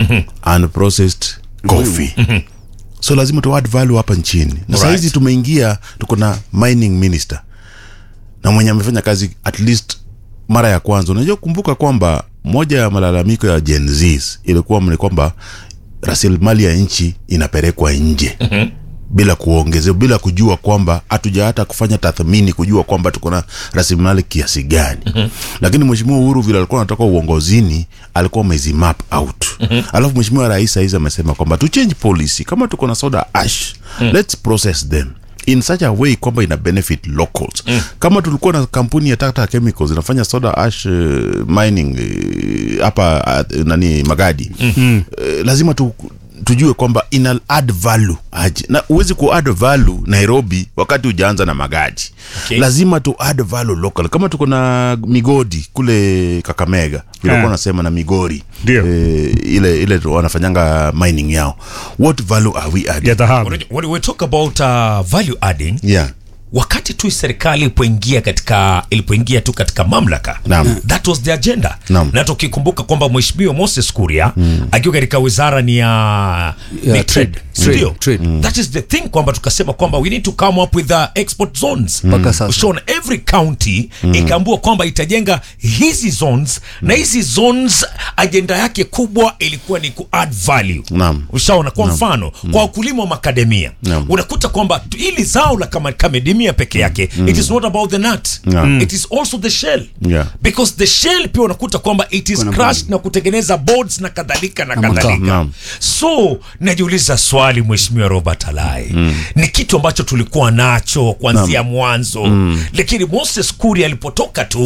and processed coffee so lazima tu add value hapa nchini na Alright. sahizi tumeingia tuko na mining minister na mwenye amefanya kazi at least mara ya kwanza unajua kumbuka kwamba moja ya malalamiko ya Gen Zs ilikuwa ni kwamba rasilimali ya nchi inapelekwa nje bila kuongezea bila kujua kwamba hatuja hata kufanya tathmini kujua kwamba tuko na rasilimali kiasi gani lakini mheshimiwa Uhuru vile alikuwa anatoka uongozini alikuwa amezi map out alafu mheshimiwa rais saizi amesema kwamba tu change policy kama tuko na soda ash let's process them in such a way kwamba ina benefit locals kama tulikuwa na kampuni ya Tata Chemicals inafanya soda ash uh, mining uh, hapa uh, nani Magadi uh, lazima tu tujue kwamba ina add value aje na huwezi ku add value Nairobi wakati hujaanza na Magadi Okay. lazima tu add value local kama tuko na migodi kule Kakamega vile Ah. yeah. nasema na Migori Ndio. eh, ile ile tu wanafanyanga mining yao what value are we adding ya dhahabu Unajua, when we talk about uh, value adding yeah wakati tu serikali ilipoingia katika ilipoingia tu katika mamlaka Naam. that was the agenda Naam. na tukikumbuka kwamba mheshimiwa Moses Kuria akiwa katika wizara ni ya Ya ni trade. trade Trade. ndio Trade. that is the thing kwamba tukasema kwamba we need to come up with the export zones Mpaka sasa. Ushaona, every county ikaambua kwamba itajenga hizi zones na hizi zones agenda yake kubwa ilikuwa ni ku add value Naam. ushaona kwa mfano kwa wakulima wa makademia Naam. unakuta kwamba tu- ili zao la kama kamedimia peke yake it is not about the nut Naam. it is also the shell Yeah. because the shell pia unakuta kwamba it is Kuna crushed na kutengeneza boards na kadhalika na Na makaa. kadhalika Naam. so najiuliza swali mheshimiwa robert alai ni kitu ambacho tulikuwa nacho kuanzia mwanzo lakini moses kuri alipotoka tu